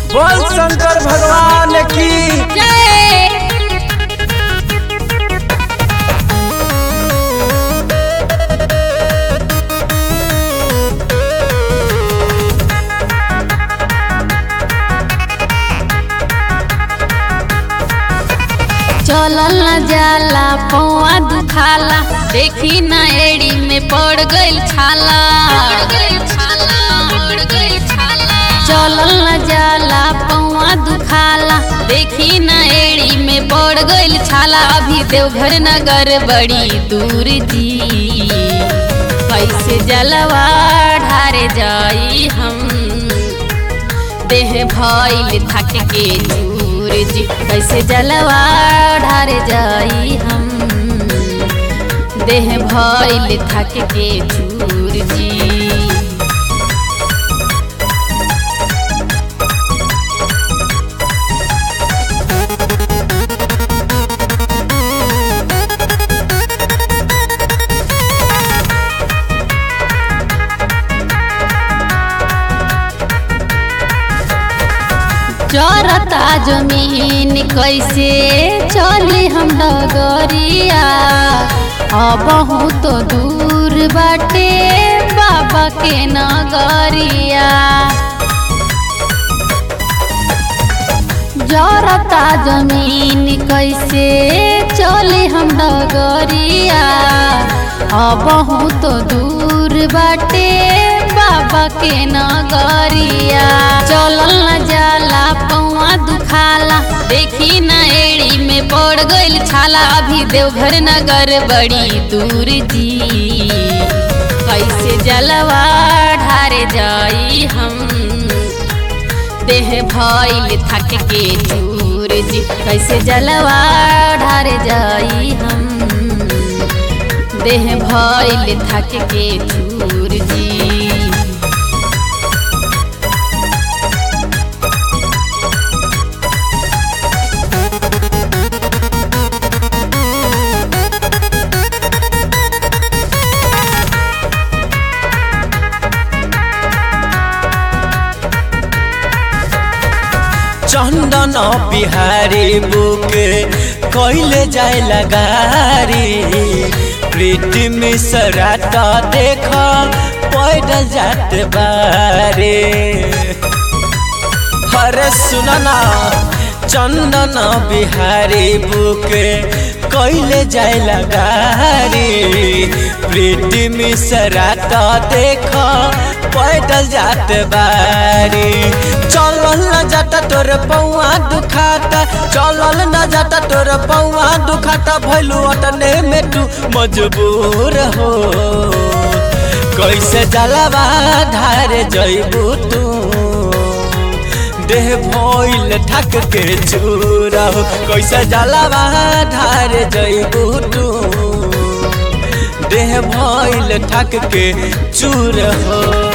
बोल शंकर भगवान की जय चलल न जाला पौआ दुखाला देखी न एड़ी में पड़ गइल छाला चलल न जाला पौआ दुखाला देखी न एड़ी में पड़ गइल छाला अभी देवघर नगर बड़ी दूर जी कैसे जलवा ढारे जाई हम देह भइल थक के दूर जी कैसे जलवा ढारे जाई हम देह भइल थक के दूर जी चरता जमीन कैसे चली हम डगरिया अब तो दूर बाटे बाबा के नगरिया जरता जमीन कैसे चली हम डगरिया अब तो दूर बाटे बाबा के नगरिया चलल न जाला पौआ दुखाला देखी न एड़ी में पड़ गइल छाला अभी देवघर नगर बड़ी दूर जी कैसे जलवा ढारे जाई हम देह भइल थक के चूर जी कैसे जलवा ढारे जाई हम देह भइल थक के चूर जी चंदन बिहारी बुक कैले जाए लगारी प्रीति मिश्रा तो देख पैदल जात बारे अरे सुनना चंदन बिहारी बुक कैले जाए लगारी प्रीति मिश्रा तो देख पैदल जात बारी चलल न जाता तोर पौआ दुखाता चलल न जाता तोर पौआ दुखाता भैलू अटने में तू मजबूर हो कैसे जलवा धार जैबू तू देह भइल थक के चूर हो कैसे जलवा धार जैबू तू देह भइल थक के चूर हो